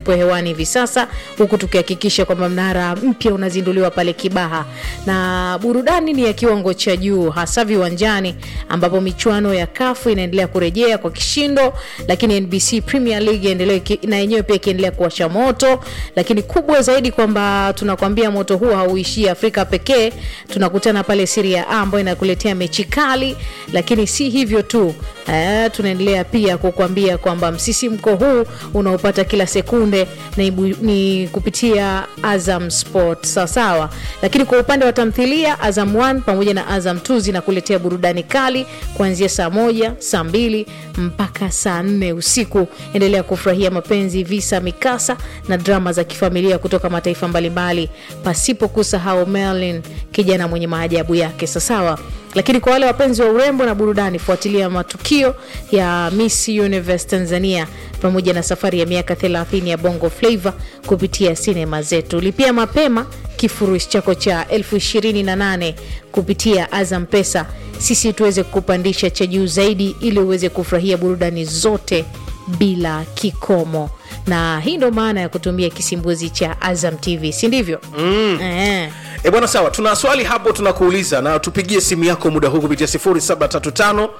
ipo hewani hivi sasa, huku tukihakikisha kwamba mnara mpya unazinduliwa pale Kibaha, na burudani ni ya kiwango cha juu, hasa viwanjani ambapo michuano ya kafu inaendelea kurejea kwa kishindo, lakini NBC Premier League endelee na yenyewe pia ikiendelea kuwasha moto, lakini kubwa zaidi kwamba tunakwambia moto huu hauishii Afrika pekee. Tunakutana pale Serie A ambayo inakuletea mechi kali, lakini si hivyo tu eh, tunaendelea pia kukwambia kwamba msisimko huu unaopata kila sekunde ni, ibu- ni kupitia Azam Sport sawasawa. Lakini kwa upande wa tamthilia Azam 1 pamoja na Azam 2 zinakuletea burudani kali kuanzia saa moja, saa mbili mpaka saa nne usiku. Endelea kufurahia mapenzi, visa, mikasa na drama za kifamilia kutoka mataifa mbalimbali, pasipo kusahau Merlin, kijana mwenye maajabu yake sawasawa. Lakini kwa wale wapenzi wa urembo na burudani, fuatilia matukio ya Miss Universe Tanzania pamoja na safari ya miaka 30 ya Bongo Flava kupitia sinema zetu. Lipia mapema kifurushi chako cha elfu ishirini na nane kupitia Azam Pesa, sisi tuweze kukupandisha cha juu zaidi, ili uweze kufurahia burudani zote bila kikomo. Na hii ndo maana ya kutumia kisimbuzi cha Azam TV, si ndivyo? mm. eh. E bwana, sawa. Tuna swali hapo tunakuuliza, na tupigie simu yako muda huu kupitia 0735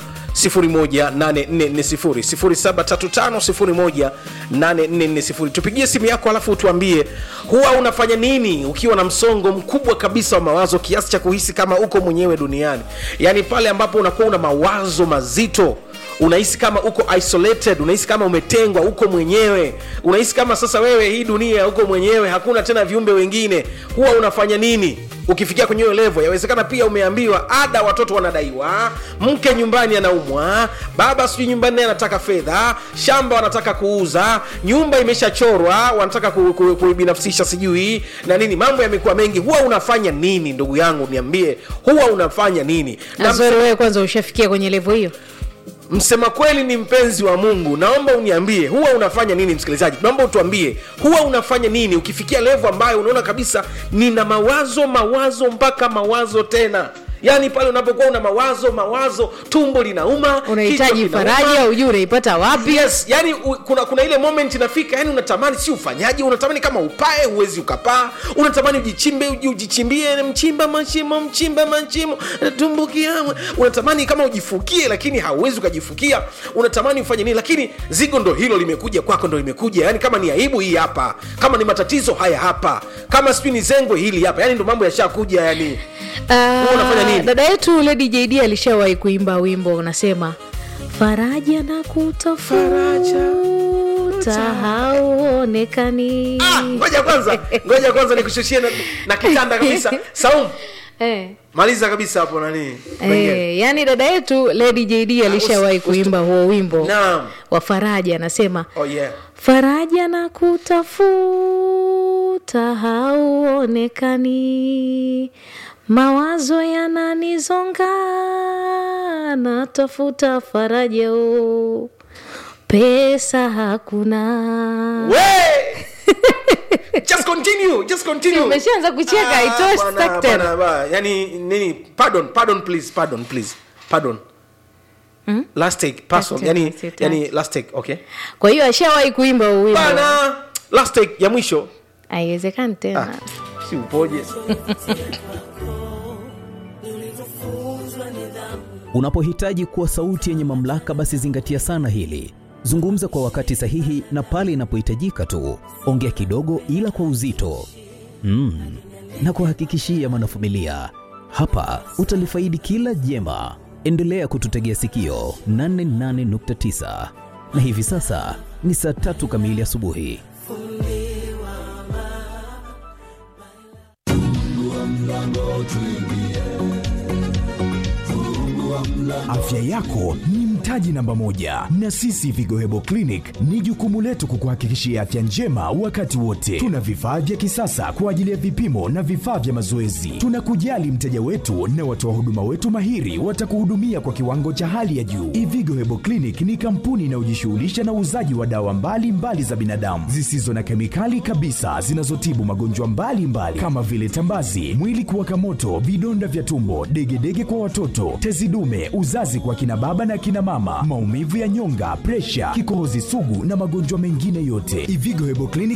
018440 0735 tupigie simu yako, alafu utuambie huwa unafanya nini ukiwa na msongo mkubwa kabisa wa mawazo kiasi cha kuhisi kama uko mwenyewe duniani, yaani pale ambapo unakuwa una mawazo mazito unahisi kama uko isolated unahisi kama umetengwa uko mwenyewe unahisi kama sasa wewe hii dunia uko mwenyewe hakuna tena viumbe wengine huwa unafanya nini ukifikia kwenye hiyo levo yawezekana pia umeambiwa ada watoto wanadaiwa mke nyumbani anaumwa baba sijui nyumbani naye anataka fedha shamba wanataka kuuza nyumba imeshachorwa wanataka ku- ku- kuibinafsisha sijui na nini mambo yamekuwa mengi huwa unafanya nini ndugu yangu niambie huwa unafanya nini na Azori, wewe kwanza ushafikia kwenye levo hiyo? msema kweli ni mpenzi wa mungu naomba uniambie huwa unafanya nini msikilizaji naomba utuambie huwa unafanya nini ukifikia levo ambayo unaona kabisa nina mawazo mawazo mpaka mawazo tena yaani pale unapokuwa una mawazo mawazo tumbo linauma Unahitaji kichwa kinauma. faraja, ujue unaipata wapi? yes yani u, kuna kuna ile moment inafika yani unatamani si ufanyaji unatamani kama upae huwezi ukapaa unatamani ujichimbe uji- ujichimbie mchimba mashimo mchimba mashimo tumbukia unatamani kama ujifukie lakini hauwezi ukajifukia unatamani ufanye nini lakini zigo ndo hilo limekuja kwako ndo limekuja yani kama ni aibu hii hapa kama ni matatizo haya hapa kama sijui ni zengwe hili hapa yani ndo mambo yashakuja yani Ah, unafanya nini? dada yetu Lady JD alishawahi kuimba wimbo unasema faraja na kutafuta hauonekani. Ah, ngoja kwanza ngoja kwanza nikushushie na, na kitanda kabisa saumu eh. maliza kabisa hapo nani Pengine. Eh, yani dada yetu Lady JD alishawahi usi- kuimba huo wimbo Naam. wa faraja, anasema oh yeah faraja na kutafuta hauonekani, mawazo yananizonga, natafuta faraja o, pesa hakuna. we just continue just continue Umeshaanza kucheka, haitoshi bwana, sitaki tena. bwana, bwana. yani nini pardon pardon please pardon please pardon last take person take, yani last take, yani last take okay Kwa hiyo ashawahi kuimba huo wimbo, bana last take ya mwisho haiwezekani tena. ah, si upoje Unapohitaji kuwa sauti yenye mamlaka, basi zingatia sana hili. Zungumza kwa wakati sahihi na pale inapohitajika tu. Ongea kidogo, ila kwa uzito mm. na kuhakikishia mwanafamilia, hapa utalifaidi kila jema. Endelea kututegea sikio 88.9 na hivi sasa ni saa tatu kamili asubuhi. Afya yako ni mtaji namba moja, na sisi Vigohebo Clinic ni jukumu letu kukuhakikishia afya njema wakati wote. Tuna vifaa vya kisasa kwa ajili ya vipimo na vifaa vya mazoezi. Tunakujali mteja wetu na watoa huduma wetu mahiri watakuhudumia kwa kiwango cha hali ya juu. Ivigo Hebo Clinic ni kampuni inayojishughulisha na uuzaji wa dawa mbalimbali mbali za binadamu zisizo na kemikali kabisa zinazotibu magonjwa mbalimbali kama vile tambazi, mwili kuwaka moto, vidonda vya tumbo, degedege kwa watoto, tezi dume, uzazi kwa kina baba na kina mama, maumivu ya nyonga, presha, kikohozi sugu na magonjwa mengine yote. Ivigo Hebo Clinic